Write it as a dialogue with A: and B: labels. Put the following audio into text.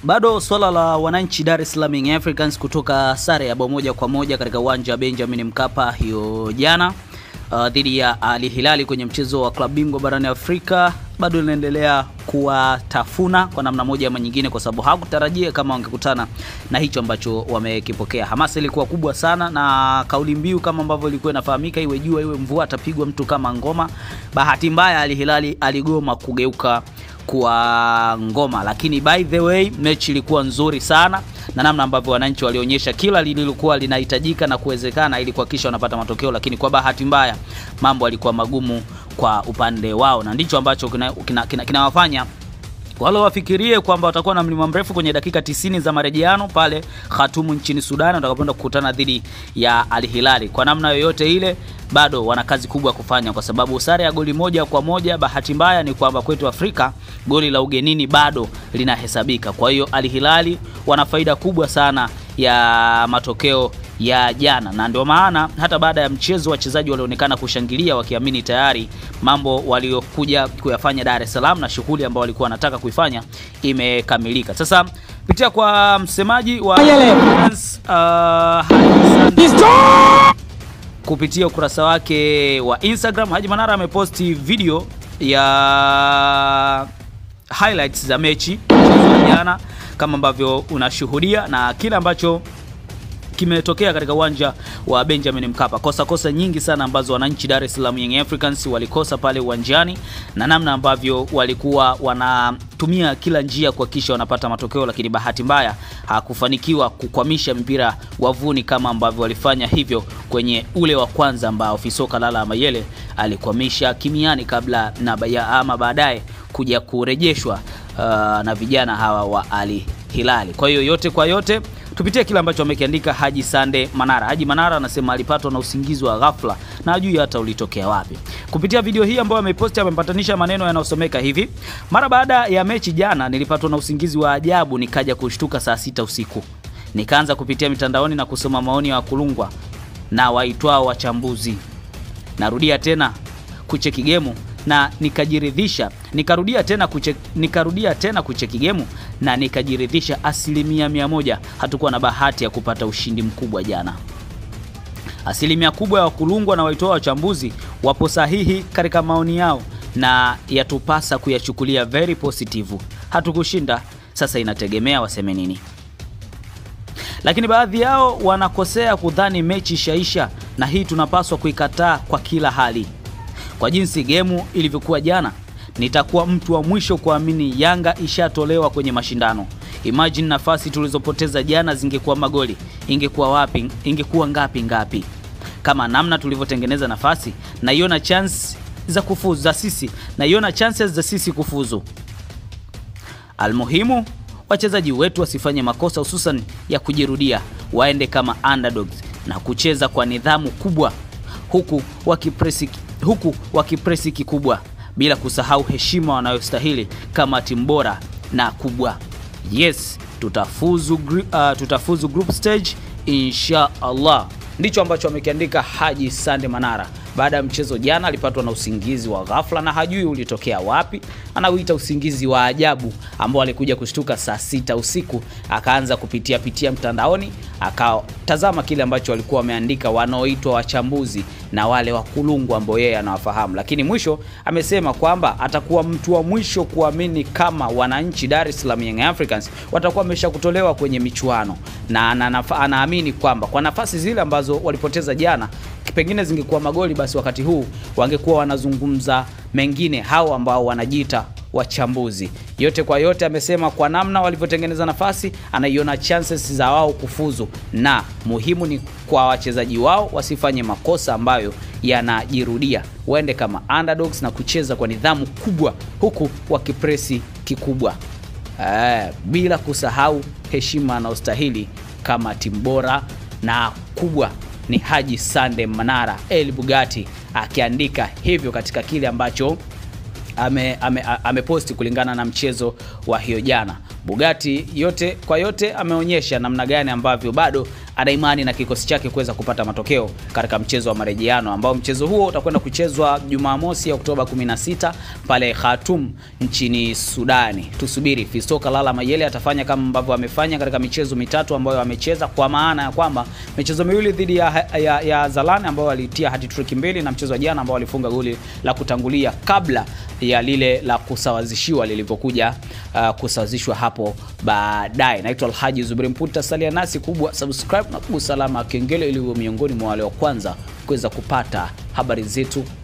A: Bado swala la wananchi Dar es Salaam Young Africans kutoka sare ya bao moja kwa moja katika uwanja wa Benjamin Mkapa hiyo jana uh, dhidi ya Al Hilali kwenye mchezo wa klabu bingwa barani Afrika bado linaendelea kuwatafuna kwa namna moja ama nyingine, kwa sababu hakutarajia kama wangekutana na hicho ambacho wamekipokea. Hamasa ilikuwa kubwa sana, na kauli mbiu kama ambavyo ilikuwa inafahamika, iwe jua iwe mvua, atapigwa mtu kama ngoma. Bahati mbaya Al Hilali aligoma kugeuka kwa ngoma, lakini by the way mechi ilikuwa nzuri sana na namna ambavyo wananchi walionyesha kila lililokuwa linahitajika na kuwezekana ili kuhakikisha wanapata matokeo, lakini kwa bahati mbaya mambo yalikuwa magumu kwa upande wao, na ndicho ambacho kinawafanya kina, kina, kina wale wafikirie kwamba watakuwa na mlima mrefu kwenye dakika 90 za marejeano pale Khartoum nchini Sudan watakapoenda kukutana dhidi ya Al Hilali. Kwa namna yoyote ile, bado wana kazi kubwa ya kufanya, kwa sababu sare ya goli moja kwa moja, bahati mbaya ni kwamba kwetu Afrika goli la ugenini bado linahesabika. Kwa hiyo Al Hilali wana faida kubwa sana ya matokeo ya jana, na ndio maana hata baada ya mchezo wachezaji walionekana kushangilia wakiamini tayari mambo waliokuja kuyafanya Dar es Salaam na shughuli ambayo walikuwa wanataka kuifanya imekamilika. Sasa pitia kwa msemaji wa uh, kupitia ukurasa wake wa Instagram, Haji Manara ameposti video ya highlights za mechi jana kama ambavyo unashuhudia na kile ambacho kimetokea katika uwanja wa Benjamin Mkapa. Kosa kosa nyingi sana ambazo wananchi Dar es Salaam Young Africans walikosa pale uwanjani na namna ambavyo walikuwa wanatumia kila njia kuhakikisha wanapata matokeo, lakini bahati mbaya hakufanikiwa kukwamisha mpira wavuni kama ambavyo walifanya hivyo kwenye ule wa kwanza ambao Fisoka Lala Mayele alikwamisha kimiani kabla na baya ama baadaye kuja kurejeshwa uh, na vijana hawa wa Ali Hilali. Kwa hiyo yote kwa yote tupitie kile ambacho amekiandika Haji Sande Manara. Haji Manara anasema alipatwa na usingizi wa ghafla na hajui hata ulitokea wapi. Kupitia video hii ambayo ameposti, amempatanisha maneno yanayosomeka hivi: mara baada ya mechi jana, nilipatwa na usingizi wa ajabu, nikaja kushtuka saa sita usiku, nikaanza kupitia mitandaoni na kusoma maoni ya wakulungwa na waitwao wachambuzi. Narudia tena kucheki gemu na nikajiridhisha nikarudia tena kuche, nikarudia tena kucheki gemu na nikajiridhisha asilimia mia moja hatukuwa na bahati ya kupata ushindi mkubwa jana. Asilimia kubwa ya wakulungwa na waitoa wachambuzi wapo sahihi katika maoni yao na yatupasa kuyachukulia very positive. Hatukushinda, sasa inategemea waseme nini, lakini baadhi yao wanakosea kudhani mechi ishaisha, na hii tunapaswa kuikataa kwa kila hali. Kwa jinsi gemu ilivyokuwa jana, nitakuwa mtu wa mwisho kuamini Yanga ishatolewa kwenye mashindano. Imagine nafasi tulizopoteza jana zingekuwa magoli, ingekuwa wapi? Ingekuwa ngapi ngapi? Kama namna tulivyotengeneza nafasi, naiona chance za kufuzu za sisi, naiona chances za sisi kufuzu. Almuhimu, wachezaji wetu wasifanye makosa, hususan ya kujirudia, waende kama underdogs na kucheza kwa nidhamu kubwa, huku wakipresi huku wakipresi kikubwa bila kusahau heshima wanayostahili kama timu bora na kubwa. Yes, tutafuzu, uh, tutafuzu group stage insha Allah. Ndicho ambacho amekiandika Haji Sande Manara baada ya mchezo jana. Alipatwa na usingizi wa ghafla na hajui ulitokea wapi, anauita usingizi wa ajabu ambao alikuja kushtuka saa sita usiku, akaanza kupitia pitia mtandaoni, akatazama kile ambacho walikuwa wameandika wanaoitwa wachambuzi na wale wakulungu ambao yeye anawafahamu, lakini mwisho amesema kwamba atakuwa mtu wa mwisho kuamini kama wananchi Dar es Salaam Young Africans watakuwa wamesha kutolewa kwenye michuano, na anaamini kwamba kwa nafasi zile ambazo walipoteza jana pengine zingekuwa magoli, basi wakati huu wangekuwa wanazungumza mengine hao ambao wanajiita wachambuzi. Yote kwa yote, amesema kwa namna walivyotengeneza nafasi, anaiona chances za wao kufuzu, na muhimu ni kwa wachezaji wao wasifanye makosa ambayo yanajirudia, waende kama underdogs na kucheza kwa nidhamu kubwa, huku wakipresi kikubwa, eh, bila kusahau heshima na ustahili kama timu bora na kubwa ni Haji Sande Manara El Bugatti akiandika hivyo katika kile ambacho ameposti ame, ame kulingana na mchezo wa hiyo jana. Bugatti yote kwa yote ameonyesha namna gani ambavyo bado ana imani na kikosi chake kuweza kupata matokeo katika mchezo wa marejeano ambao mchezo huo utakwenda kuchezwa Jumamosi ya Oktoba 16 pale Khartoum nchini Sudani. Tusubiri Fisto Kalala Mayele atafanya kama ambavyo amefanya katika michezo mitatu ambayo amecheza, kwa maana ya kwamba michezo miwili dhidi ya, ya, ya Zalani ambao walitia hat-trick mbili na mchezo wa jana ambao walifunga goli la kutangulia kabla ya lile la kusawazishiwa lilivyokuja uh, kusawazishwa hapo baadaye. Naitwa Alhaji Zuberi Mputa, salia nasi kubwa subscribe na kugusa alama ya kengele ili uwe miongoni mwa wale wa kwanza kuweza kupata habari zetu